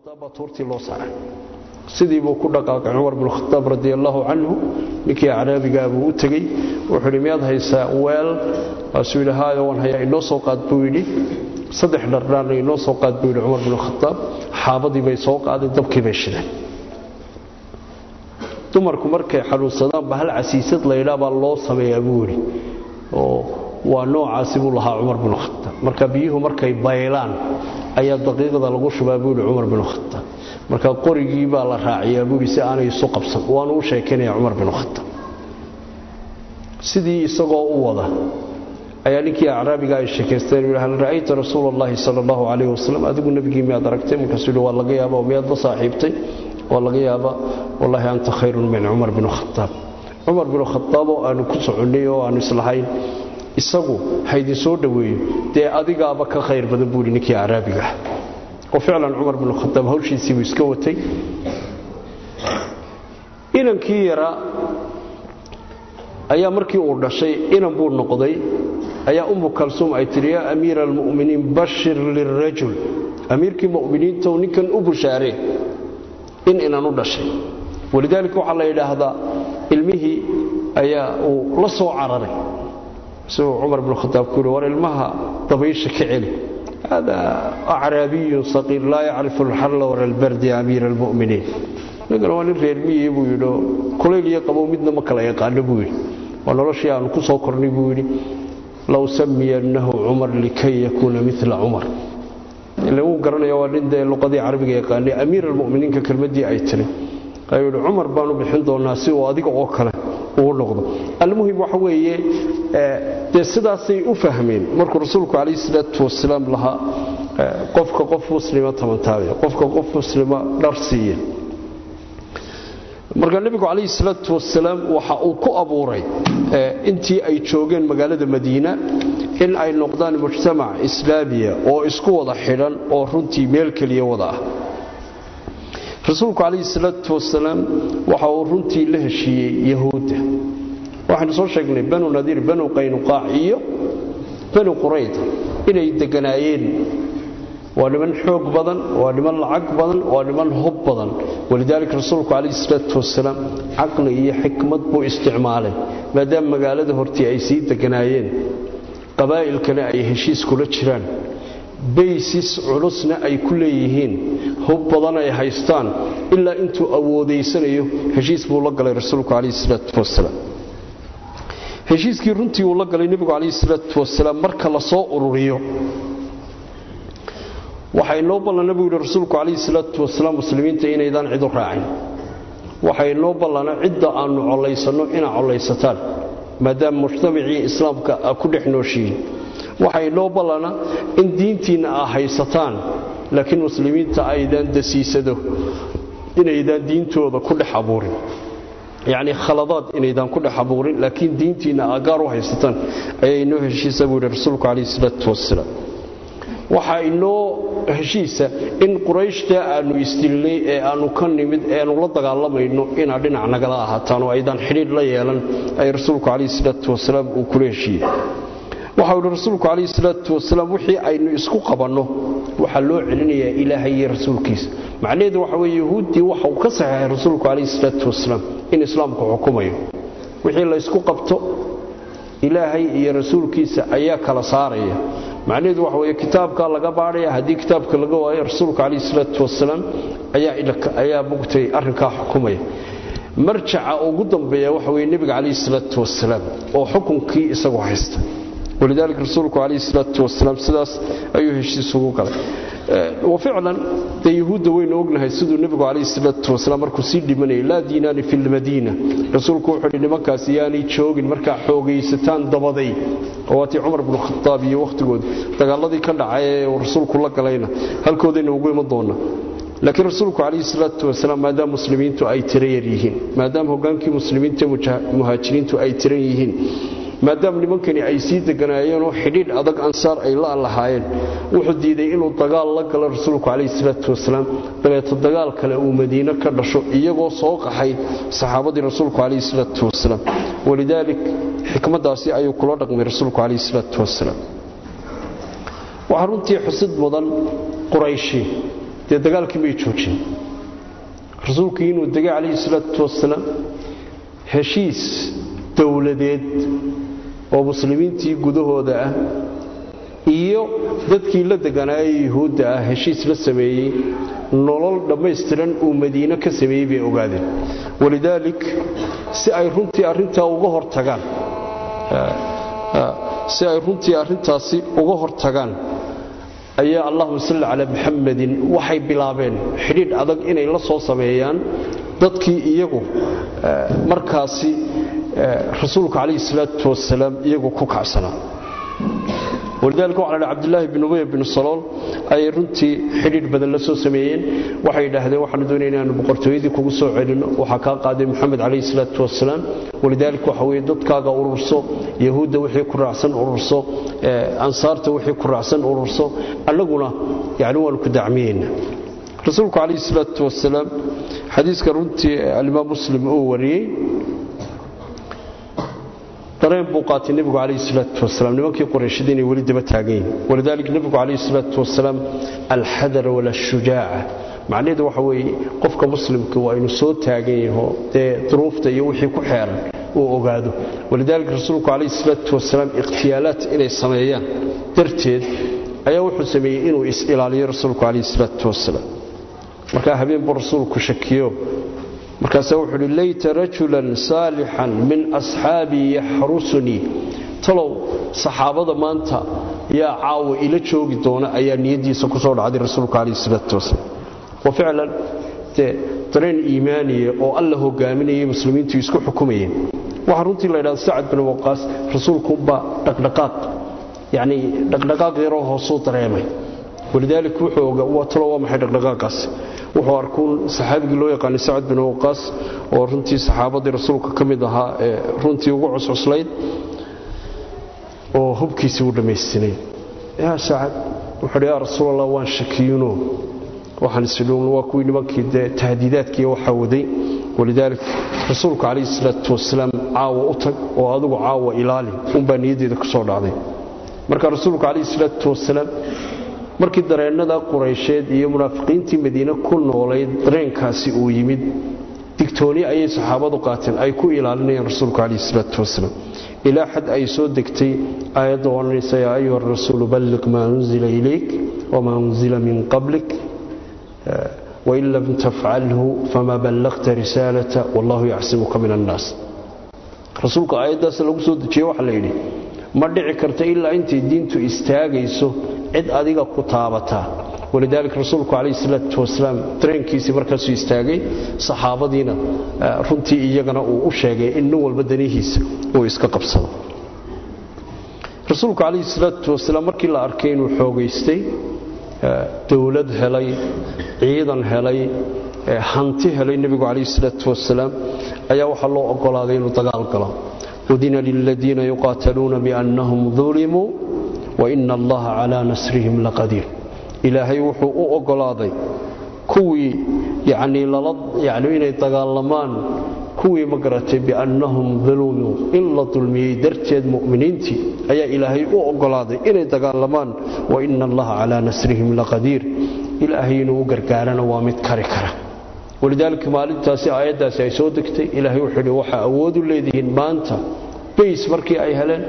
khadaab baa tuurtii loo saaray sidii buu ku dhaqaaqay cumar binu khadaab radi allaahu canhu ninkii acraabigaa buu u tegey wuxuu yidhi miyaad haysaa weel waasuu yidhi haayo waan hayaa inoo soo qaad buu yidhi saddex dhardhaarna inoo soo qaad buu yidhi cumar binu khadaab xaabadii bay soo qaadeen dabkii bay shideen dumarku markay xanuunsadaanba hal casiisad laydhaa baa loo sameeyaa buu yidhi oo waa noocaasi buu lahaa cumar binu khadaab marka biyuhu markay baylaan ayaa daqiiqda lagu shubaa buu yidhi cumar binu khadaab marka qorigii baa la raaciyaa buu yidhi si aanay isu qabsan waanu u sheekaynaya cumar binu khadaab sidii isagoo u wada ayaa ninkii acraabiga ay sheekaysteen yidhi hal ra'ayta rasuula allahi sala allahu calayhi wasalam adigu nebigii miyaad aragtay markaasuu yidhi waa laga yaaba oo miyaad la saaxiibtay waa laga yaabaa wallaahi anta khayrun min cumar binu khadaab cumar binu khadaab oo aanu ku soconnay oo aanu islahayn isagu haydin soo dhoweeyo dee adigaaba ka khayr badan buu yidhi ninkii acraabiga ah oo ficlan cumar binu khadaab hawshiisii buu iska watay inankii yaraa ayaa markii uu dhashay inan buu noqday ayaa ummu kalsuum ay tidhi yaa amiira almu'miniin bashir lirajul amiirkii mu'miniintow ninkan u bushaaree in inan u dhashay walidaalika waxaa la yidhaahdaa ilmihii ayaa uu la soo cararay isagoo cumar binu khadaab ku yidhi war ilmaha dabaysha ka celi hada acraabiyun saqiir laa yacrifu alxalla wala albardi amiira almu'miniin ninkana waa nin reer miyi buu yidhi kulayl iyo qabow midna ma kala yaqaano buu yidhi waa noloshii aanu ku soo kornay buu yidhi low samiyannahu cumar likay yakuuna mila cumar ile wuu garanaya waa nin dee luqadii carabiga yaqaanay amiir almu'miniinka kelmaddii ay tiri ayuu yidhi cumar baanu bixin doonaa si uu adiga oo kale uu noqdo almuhim waxa weeye dee sidaasay u fahmeen markuu rasuulku calayhi salaatu wasalaam lahaa qofka qof muslima tamantaabiya qofka qof muslima dhar siiya marka nebigu calayhi salaatu wasalaam waxa uu ku abuuray intii ay joogeen magaalada madiina in ay noqdaan mujtamac islaamiya oo isku wada xidhan oo runtii meel keliya wada ah rasuulku calayhi salaatu wasalaam waxa uu runtii la heshiiyey yahuudda waxaynu soo sheegnay banu nadiir banu qaynuqaac iyo banu qurayda inay deganaayeen waa niman xoog badan waa niman lacag badan waa niman hub badan walidaalika rasuulku calayhi salaatu wasalaam caqli iyo xikmad buu isticmaalay maadaama magaalada hortii ay sii deganaayeen qabaa'ilkana ay heshiis kula jiraan baysis culusna ay ku leeyihiin hub badan ay haystaan ilaa intuu awoodaysanayo heshiis buu la galay rasuulku calayhi salaatu wasalaam heshiiskii runtii uu la galay nebigu calayhi salaatu wasalaam marka la soo ururiyo waxaa inoo ballana buu yidhi rasuulku calayhi salaatu wasalaam muslimiinta inaydaan cid u raacin waxaa inoo ballana cidda aannu collaysanno inaa collaysataan maadaama mujtamacii islaamka a ku dhex nooshihiin waxaa inoo ballana in diintiinna aa haysataan laakiin muslimiinta aydaan dasiisado inaydaan diintooda ku dhex abuurin yacnii khaladaad inaydaan ku dhex abuurin laakiin diintiinna aa gaar u haysataan ayaa inoo heshiisa buu yidhi rasuulku calayhi salaatu wasalaam waxaa inoo heshiisa in qurayshtaa aannu isdilnay ee aannu ka nimid ee aannu la dagaalamayno inaad dhinac nagala ahaataan oo aydaan xidhiidh la yeelan ay rasuulku calayhi salaatu wasalaam uu kula heshiiyey waxau yidhi rasuulku calayhi salaatu wasalaam wixii aynu isku qabanno waxaa loo celinayaa ilaahay iyo rasuulkiisa macnaheedu waxa weye yahuuddii waxa uu ka saxeexay rasuulku calayhi salaatu wasalaam in islaamku xukumayo wixii laysku qabto ilaahay iyo rasuulkiisa ayaa kala saaraya macnaheedu waxa weye kitaabkaa laga baadhaya haddii kitaabka laga waayo rasuulka calayhi salaatu wasalaam ayaa mugtay arrinkaa xukumaya marjaca ugu dambeeya waxa weye nebiga calayhi salaatu wasalaam oo xukunkii isagu haysta walidaalika rasuulku calayhi salaatu wasalaam sidaas ayuu heshiis ugu galay wa ficlan dee yahuudda waynu ognahay siduu nebigu calayhi salaatu wasalaam markuu sii dhimanayay laa diinaani fi lmadiina rasuulku wuxuu yidhi nimankaas yaanay joogin markaa xoogaysataan dabaday oo waatii cumar bnu khataab iyo wakhtigoodii dagaaladii ka dhacay ee rasuulku la galayna halkoodayna ugu iman doona laakiin rasuulku calayhi salaatu wasalaam maadaama muslimiintu ay tira yar yihiin maadaama hogaankii muslimiinta muhaajiriintu ay tiran yihiin maadaama nimankani ay sii deganaayeenoo xidhiidh adag ansaar ay la lahaayeen wuxuu diiday inuu dagaal la galo rasuulku calayhi salaatu wasalaam dabeeto dagaal kale uu madiine ka dhasho iyagoo soo qaxay saxaabadii rasuulku calayhi salaatu wasalaam walidaalik xikmaddaasi ayuu kula dhaqmay rasuulku calayhi salaatu wasalaam waxaa runtii xusid mudan qurayshi dee dagaalkii may joojin rasuulkii inuu degay calayhi salaatu wasalaam heshiis dowladeed oo muslimiintii gudahooda ah iyo dadkii la deganaaye yuhuudda ah heshiis la sameeyey nolol dhammaystiran uu madiine ka sameeyey bay ogaadeen walidaalik si ay runtii arrintaa uga hortagaan si ay runtii arrintaasi uga hortagaan ayaa allahuma salli calaa muxamadin waxay bilaabeen xidhiidh adag inay la soo sameeyaan dadkii iyagu markaasi rasuulka calayhi salaatu wasalaam iyagu ku kacsanaa walidaalika waxa la cabdilaahi bin ubay bin salool ayay runtii xidhiidh badan la soo sameeyeen waxay yidhaahdeen waxaanu doonaya inaanu boqortooyadii kugu soo celinno waxaa kaa qaaday moxamed calayhi salaatu wasalaam walidaalika waxa weeye dadkaaga ururso yahuudda wixii ku raacsan ururso ansaarta wixii ku raacsan ururso annaguna yani waanu ku dacmiyeyna rasuulku calayhi salaatu wasalaam xadiiska runtii alimaam muslim uu wariyey dareen buu qaatay nebigu calayhi salaatu wasalaam nimankii qurayshada inay weli daba taagan yihin walidaalika nebigu calayhi salaatu wasalaam alxadar walashujaaca macnaheedu waxa weeye qofka muslimka waa inuu soo taagan yaho dee duruufta iyo wixii ku xeeran uu ogaado walidaalika rasuulku calayhi salaatu wasalaam ikhtiyaalaad inay sameeyaan darteed ayaa wuxuu sameeyey inuu is-ilaaliyo rasuulku calayhi salaatu wasalaam markaa habeen buu rasuulku shakiyo markaasaa wuxuu uhi layta rajulan saalixan min asxaabii yaxrusunii talow saxaabada maanta yaa caawa ila joogi doona ayaa niyaddiisa ku soo dhacday rasuulku calayhi salaatu wasalaam wa ficlan dee dareen iimaaniya oo alla hogaaminayay muslimiintu isku xukumayeen waxaa runtii la ydhahda sacad bin waqaas rasuulkuunbaa dhaqdhaqaaq yacnii dhaqdhaqaaq yaroo hoosuu dareemay walidaalika wuxuu ogaa waa talo waa maxay dhaqdhaqaaqaasi wuxuu arkuun saxaabigii loo yaqaanay sacad bin waqaas oo runtii saxaabadii rasuulka ka mid ahaa ee runtii ugu cuscuslayd oo hubkiisii u dhammaystinay yaa sacad wuxuuhi yaa rasuulallah waan shakiyuno waxaan isidhuun waa kuwii nimankii dee tahdiidaadkiiyo waxaa waday walidaalik rasuulku calayhi salaatu wasalaam caawa u tag oo adigu caawa ilaali unbaa niyaddeeda ku soo dhacday marka rasuulku calayhi salaatu wasalaam markii dareennada quraysheed iyo munaafiqiintii madiine ku noolayd dareenkaasi uu yimid digtooni ayay saxaabadu qaateen ay ku ilaalinayaan rasuulku calayhi salaatu wasalaam ilaa xad ay soo degtay aayadda odhanaysa yaa ayuha rasuulu balliq maa unzila ilayk wamaa unzila min qablik wain lam tafcalhu famaa ballaqta risaalata wallahu yacsimuka min annaas rasuulka aayaddaas lagu soo dejiyey waxaa la yidhi ma dhici karta ilaa intay diintu istaagayso cid adiga ku taabataa walidaalika rasuulku calayhi salaatu wasalaam dareenkiisii markaasuu istaagay saxaabadiina runtii iyagana uu u sheegay in nin walba danihiisa uu iska qabsado rasuulku calayhi salaatu wasalaam markii la arkay inuu xoogaystay dowlad helay ciidan helay hanti helay nebigu calayhi salaatu wasalaam ayaa waxaa loo ogolaaday inuu dagaal galo udina liladiina yuqaataluuna biannahum dulimuu waina allaha calaa nasrihim laqadiir ilaahay wuxuu u ogolaaday kuwii yanii yani inay dagaalamaan kuwii ma garatay biannahum dulumuu in la dulmiyey darteed mu'miniintii ayaa ilaahay u ogolaaday inay dagaalamaan waina allaha calaa nasrihim laqadiir ilaahay inuu u gargaarana waa mid kari kara walidaalika maalintaasi aayaddaasi ay soo degtay ilaahay wuxuu idhi waxaa awoodu leedihiin maanta bays markii ay heleen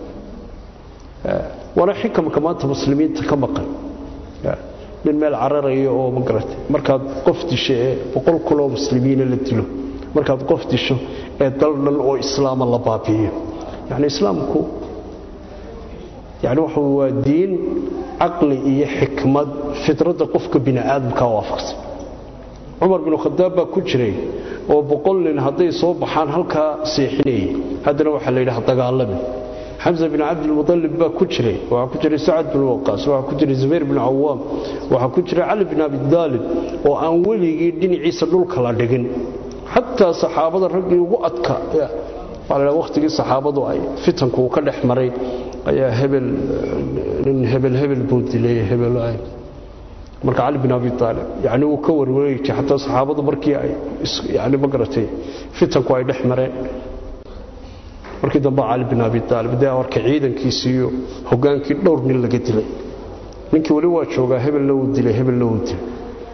waana xikamka maanta muslimiinta ka maqan nin meel cararaya oo ma garatay markaad qof disho ee boqol kunoo muslimiina la dilo markaad qof disho ee dal dhan oo islaama la baabi'iyo yani islaamku yani waxa waa diin caqli iyo xikmad fitradda qofka bini aadamka waafaqsan cumar binu khadaab baa ku jiray oo boqol nin hadday soo baxaan halkaa seexinayay haddana waxaa la yidhaha dagaalami xamsa bin cabdilmualib baa ku jiray waxaa ku jiray sacad bin waqaas waxaa ku jiray zubayr bin cawaam waxaa ku jiray cali bin abidaalib oo aan weligii dhinaciisa dhulka la dhigin xataa saxaabada raggii ugu adka wakhtigii saxaabadu ay fitanku uu ka dhex maray ayaa hebel nin hebel hebel buu dilay hebel marka cali bin abi aalib yani wuu ka warwareegay xataa saxaabadu markii ay yani ma garatay fitanku ay dhex mareen markii dambe cali bin abi aalib dee warka ciidankiisii iyo hogaankii dhowr nin laga dilay ninkii weli waa joogaa hebelna wuu dilay hebelna wuu dilay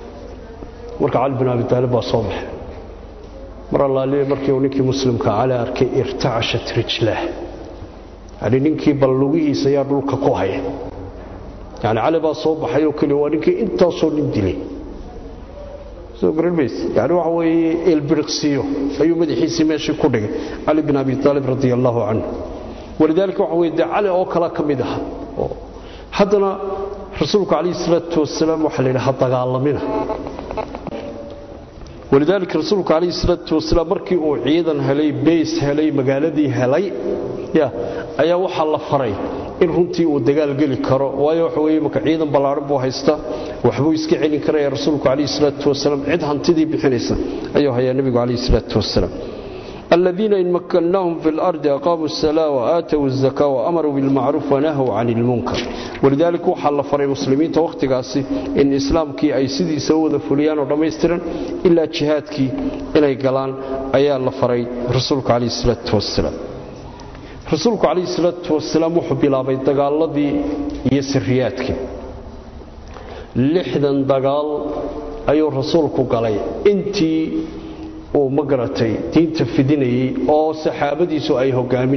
marka cali bin abi taalib baa soo baxay mar allaaliye markii uu ninkii muslimka cali arkay irtacashat rijlaah yani ninkii bal lugihiisa ayaa dhulka ku haya yani cali baa soo baxay oo keliya waa ninkii intaasoo nin dilay soo garanmays yani waxa weeye ilbiriqsiyo ayuu madaxiisii meeshii ku dhigay cali bin abi taalib radia allaahu canhu walidaalika waxa weye dee cali oo kale ka mid aha haddana rasuulku calayhi salaatu wasalaam waxaa la yidhi ha dagaalamina walidaalika rasuulku calayhi salaatu wasalaam markii uu ciidan helay beys helay magaaladii helay ya ayaa waxaa la faray in runtii uu dagaal geli karo waayo waxa weye marka ciidan ballaadhan buu haysta waxbuu iska celin karaya rasuulku calayhi salaatu wasalaam cid hantidii bixinaysa ayuu hayaa nebigu calayhi salaatu wasalaam الذين إن مكناهم في الأرض أقاموا الصلاة وآتوا الزكاة وأمروا بالمعروف ونهوا عن المنكر ولذلك وحل فري مسلمين توقت قاسي إن إسلام كي أي سيدي سوى فليان ورميسترا إلا جهاد كي إلى قلان أيا الله فري رسولك عليه الصلاة والسلام رسولك عليه الصلاة والسلام وحب الله بيتقال الذي يسرياتك لحدا دقال أيو رسولك قالي أنتي uu ma garatay diinta fidinayey oo saxaabadiisu ay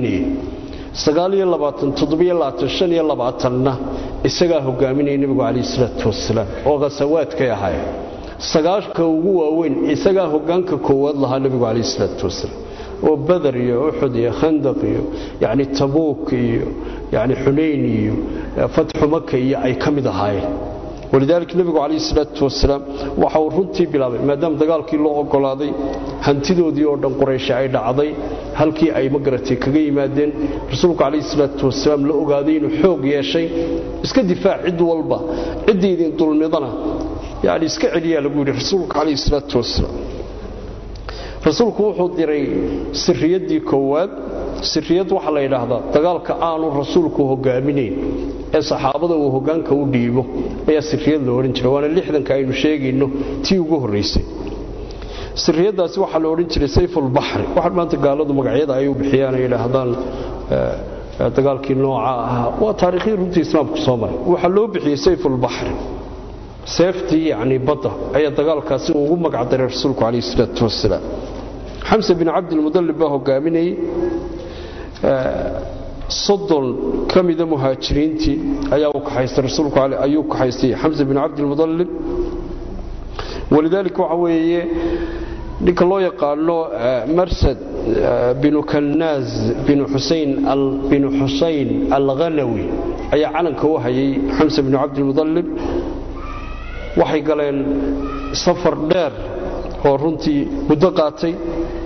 hogaaminayeen na isagaa hogaaminaya nebigu calayhi salaatu wasalaam oo khasawaadkay ahaayeen sagaashka ugu waaweyn isagaa hogaanka koowaad lahaa nebigu calayhi salaatu wasalaam oo badar iyo uxud iyo khandaq iyo yani tabuuk iyo yani xunayn iyo fatxu maka iyo ay ka mid ahaayeen walidaalika nebigu calayhi salaatu wasalaam waxa uu runtii bilaabay maadaama dagaalkii loo ogolaaday hantidoodii oo dhan qurayshe ay dhacday halkii ay magaratay kaga yimaadeen rasuulku calayhi salaatu wasalaam la ogaaday inuu xoog yeeshay iska difaac cid walba ciddii idin dulmidana yani iska celiyaa lagu yidhi rasuulka calayhi salaatu wasalaam rasuulku wuxuu diray sirriyaddii koowaad sirriyad waxaa la yidhaahdaa dagaalka aanu rasuulku hogaaminayn ee saxaabada uu hogaanka u dhiibo ayaa sirriyad la odhan jiray waana lixdanka aynu sheegayno tii ugu horraysay sirriyaddaasi waxaa la odhan jiray sayfulbaxri waxaan maanta gaaladu magacyada ay u bixiyaan ay yidhaahdaan dagaalkii nooca ahaa waa taariikhdii runtii islaamku soo maray waxaa loo bixiyey sayfulbaxri seeftii yacni badda ayaa dagaalkaasi ugu magacdaray rasuulku calayhi salaatu wasalaam xamse bin cabdilmudallib baa hogaaminayey soddon ka mida muhaajiriintii ayaa u kaxaystay rasuulku ayuu kaxaystay xamse bin cabdilmudallib walidaalika waxa weeye ninka loo yaqaano marsad binu kannaaz binu xusayn binu xusayn alghanawi ayaa calanka u hayay xamse binu cabdilmudallib waxay galeen safar dheer oo runtii muddo qaatay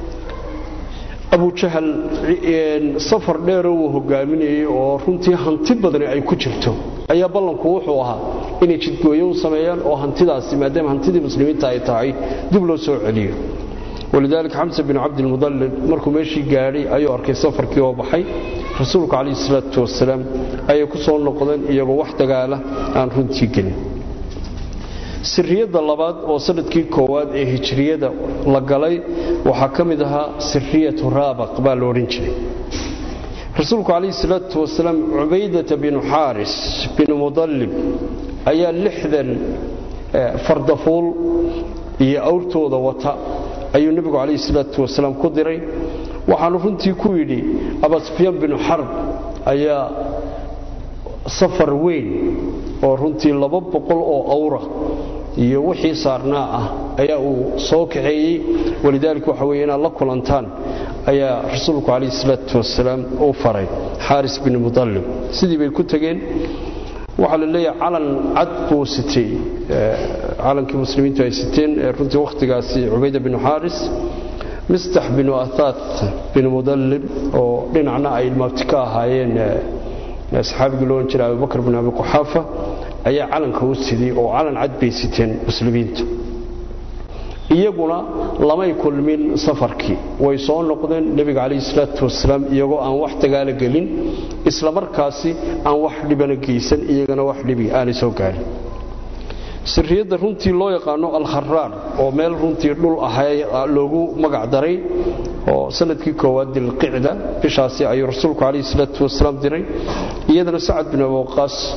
abujahal safar dheeroo uu hogaaminayey oo runtii hanti badani ay ku jirto ayaa ballanku wuxuu ahaa inay jidgooyo u sameeyaan oo hantidaasi maadaama hantidii muslimiinta ay tahay dib loo soo celiyo walidaalika xamse bin cabdilmudallib markuu meeshii gaadhay ayuu arkay safarkii oo baxay rasuulku calayhi salaatu wasalaam ayay ku soo noqdeen iyagoo wax dagaala aan runtii gelin sirriyadda labaad oo sanadkii koowaad ee hijriyada la galay waxaa ka mid ahaa sirriyatu raabaq baa la odhan jiray rasuulku calayhi salaatu wasalaam cubaydata binu xaaris binu mudallib ayaa lixdan fardafuul iyo awrtooda wata ayuu nebigu calayhi salaatu wasalaam ku diray waxaanu runtii ku yidhi abasufyaan binu xarb ayaa safar weyn oo runtii laba boqol oo awra iyo wixii saarnaa ah ayaa uu soo kaxeeyey walidaalika waxa weye inaad la kulantaan ayaa rasuulku calayhi salaatu wasalaam uu faray xaaris bin mudallib sidii bay ku tegeen waxaa la leeyahay calan cad buu sitay calankii muslimiintu ay siteen runtii wakhtigaasi cubayda binu xaaris mistax binu athaat binu mudallib oo dhinacna ay ilmaabti ka ahaayeen saxaabigii loohan jiray abubakr bin abi quxaafa ayaa calanka u sidiyey oo calan cad bay siteen muslimiintu iyaguna lamay kulmin safarkii way soo noqdeen nebiga calayhi salaatu wasalaam iyagoo aan wax dagaalo gelin isla markaasi aan wax dhibana geysan iyagana wax dhibi aanay soo gaarin sirriyadda runtii loo yaqaano alkharaar oo meel runtii dhul ahay loogu magac daray oo sanadkii koowaad dilqicda bishaasi ayuu rasuulku calayhi salaatu wasalaam diray iyadana sacad bin abuqaas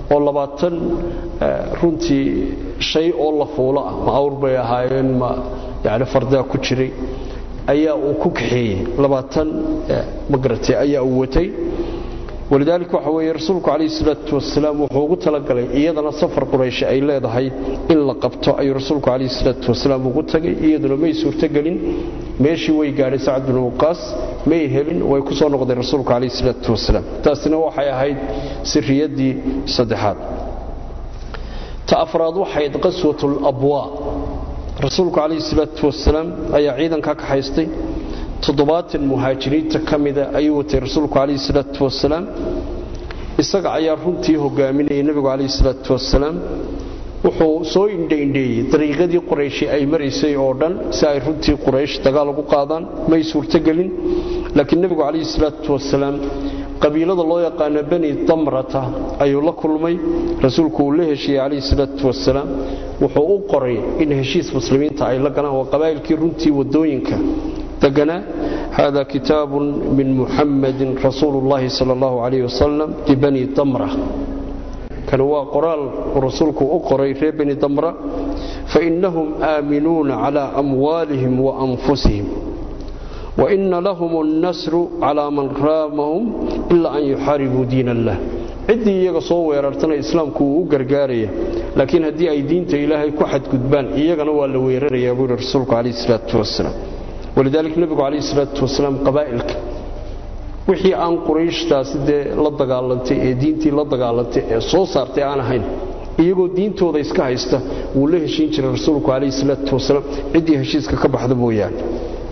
oo labaatan runtii shay oo la fuulo ah ma awr bay ahaayeen ma yani fardaa ku jiray ayaa uu ku kaxeeyey labaatan magarate ayaa uu watay walidaalika waxa weeye rasuulku calayhi salaatu wasalaam wuxuu ugu talagalay iyadana safar quraysh ay leedahay in la qabto ayuu rasuulku calayhi salaatu wasalaam ugu tagay iyaduna may suurtogelin meeshii way gaadhay sacad bin waqaas may helin way ku soo noqdeen rasuulku calayhi salaatu wasalaam taasina waxay ahayd sirriyaddii saddexaad ta afraad waxayd qaswatul abwaa rasuulku calayhi salaatu wasalaam ayaa ciidanka ka haystay toddobaatan muhaajiriinta ka mida ayuu watay rasuulku calayhi salaatu wasalaam isaga ayaa runtii hogaaminayay nebigu calayhi salaatu wasalaam wuxuu soo indhaindheeyey dariiqadii qurayshi ay maraysay oo dhan si ay runtii quraysh dagaal ugu qaadaan may suurtogelin laakiin nebigu calayhi salaatu wasalaam qabiilada loo yaqaano bani damrata ayuu la kulmay rasuulku uu la heshiiyey calayhi salaatu wasalaam wuxuu u qoray in heshiis muslimiinta ay la galaan waa qabaa'ilkii runtii waddooyinka deganaa hada kitaabun min muxamadin rasuulu llahi sala allahu calayh wasalam libani damra kani waa qoraal uu rasuulku u qoray reer bani damra fainahum aaminuuna cala amwaalihim wa anfusihim waina lahum annasru calaa man raamahum ilaa an yuxaaribuu diin allah ciddii iyaga soo weerartana islaamku wuu u gargaaraya laakiin haddii ay diinta ilaahay ku xadgudbaan iyagana waa la weerarayaa buu yihi rasuulku calayh isalaatu wasalaam walidaalika nebigu calayhi salaatu wasalaam qabaa'ilka wixii aan qurayshtaasi dee la dagaalantay ee diintii la dagaalantay ee soo saartay aan ahayn iyagoo diintooda iska haysta wuu la heshiin jiray rasuulku calayhi salaatu wasalaam ciddii heshiiska ka baxda mooyaane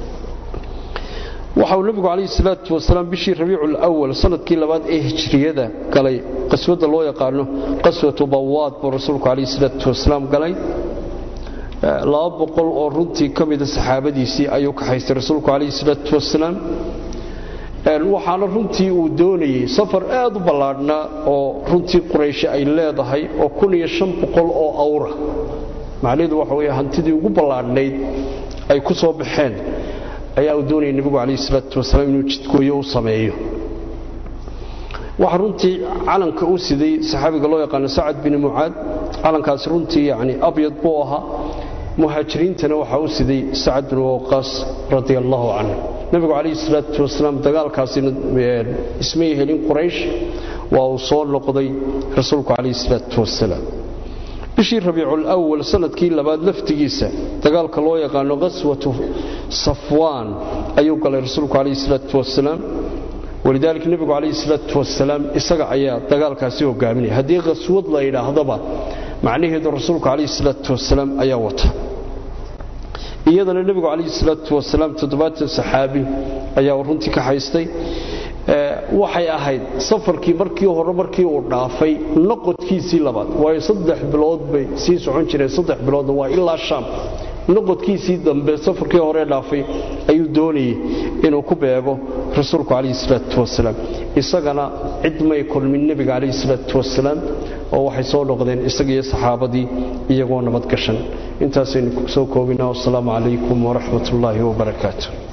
waxa uu nebigu calayhi salaatu wasalaam bishii rabiicu lwal sanadkii labaad ee hijriyada galay qaswadda loo yaqaano qaswatu bawaad buu rasuulku calayhi salaatu wasalaam galay laba boqol oo runtii ka mida saxaabadiisii ayuu ka haystay rasuulku calayhi salaatu wasalaam waxaana runtii uu doonayey safar aad u ballaadhnaa oo runtii qurayshi ay leedahay oo kun iyo shan boqol oo awra macnaheedu waxa weye hantidii ugu ballaadhnayd ay ku soo baxeen ayaa uu doonayay nebigu calayhi salaatu wasalaam inuu jidkooyo u sameeyo waxa runtii calanka u siday saxaabiga loo yaqaano sacad bin mucaad calankaasi runtii yani abyad buu ahaa muhaajiriintana waxaa u siday sacad bin waqaas radia allahu canhu nebigu calayhi salaatu wasalaam dagaalkaasina ismay helin quraysh waa uu soo noqday rasuulku calayhi salaatu wasalaam bishii rabiiculawal sanadkii labaad laftigiisa dagaalka loo yaqaano qaswatu safwaan ayuu galay rasuulku calayhi salaatu wasalaam walidaalika nebigu calayhi salaatu wasalaam isaga ayaa dagaalkaasi hogaaminaya haddii qaswad la yidhaahdaba macnaheedu rasuulku calayhi salaatu wasalaam ayaa wata iyadana nebigu calayhi salaatu wasalaam toddobaatan saxaabi ayaa runtii ka haystay waxay ahayd safarkii markii hore markii uu dhaafay noqodkiisii labaad waayo saddex bilood bay sii socon jireen saddex biloodna waa ilaa shaam noqodkiisii dambe safarkii hore dhaafay ayuu doonayey inuu ku beego rasuulku calayhi salaatu wasalaam isagana cid may kulmin nebiga calayhi salaatu wasalaam oo waxay soo noqdeen isagiiyo saxaabadii iyagoo nabadgashan intaasaynu soo koobinaa wasalaamu calaykum waraxmat ullaahi wabarakaatu